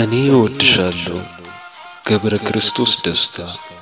እኔ እወድሻለሁ። ገብረ ክርስቶስ ደስታ።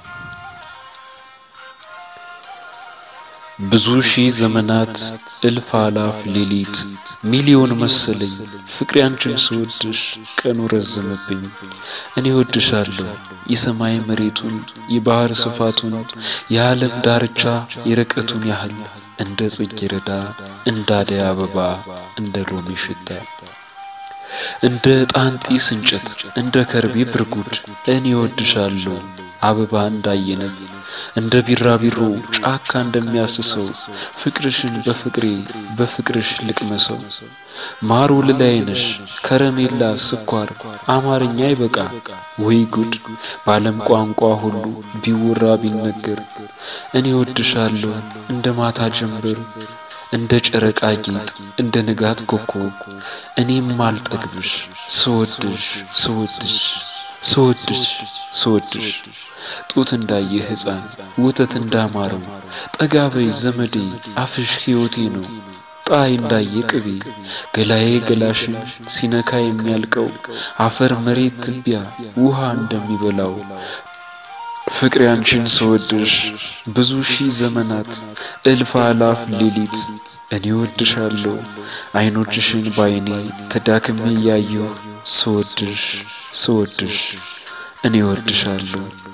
ብዙ ሺህ ዘመናት እልፍ አላፍ ሌሊት ሚሊዮን መሰለኝ ፍቅሬ አንቺን ስወድሽ ቀኑ ረዘመብኝ። እኔ እወድሻለሁ የሰማይ መሬቱን የባህር ስፋቱን የዓለም ዳርቻ የርቀቱን ያህል እንደ ጽጌረዳ እንደ አደይ አበባ እንደ ሎሚ ሽታ እንደ ዕጣን ጢስ እንጨት እንደ ከርቤ ብርጉድ እኔ እወድሻለሁ አበባ እንዳየነብ እንደ ቢራቢሮ ጫካ እንደሚያስሰው ፍቅርሽን በፍቅሬ በፍቅርሽ ልቅመሰው። ማር ወለላይ ነሽ ከረሜላ ስኳር አማርኛ ይበቃ ወይ ጉድ! በዓለም ቋንቋ ሁሉ ቢወራ ቢነገር እኔ እወድሻለሁ እንደ ማታ ጀንበር እንደ ጨረቃ ጌጥ እንደ ንጋት ኮከብ እኔም አልጠግብሽ ስወድሽ ስወድሽ ስወድሽ ስወድሽ ጡት እንዳየ ሕፃን ወተት እንዳማረው ጠጋ በይ ዘመዴ አፍሽ ሕይወቴ ነው። ጣይ እንዳየ ቅቤ ገላዬ ገላሽን ሲነካ የሚያልቀው አፈር መሬት ትቢያ ውሃ እንደሚበላው ፍቅሬ አንቺን ስወድሽ ብዙ ሺህ ዘመናት እልፍ አላፍ ሌሊት እኔ እወድሻለሁ አይኖችሽን ባይኔ ተዳክሜ እያየሁ ስወድሽ ስወድሽ እኔ እወድሻለሁ።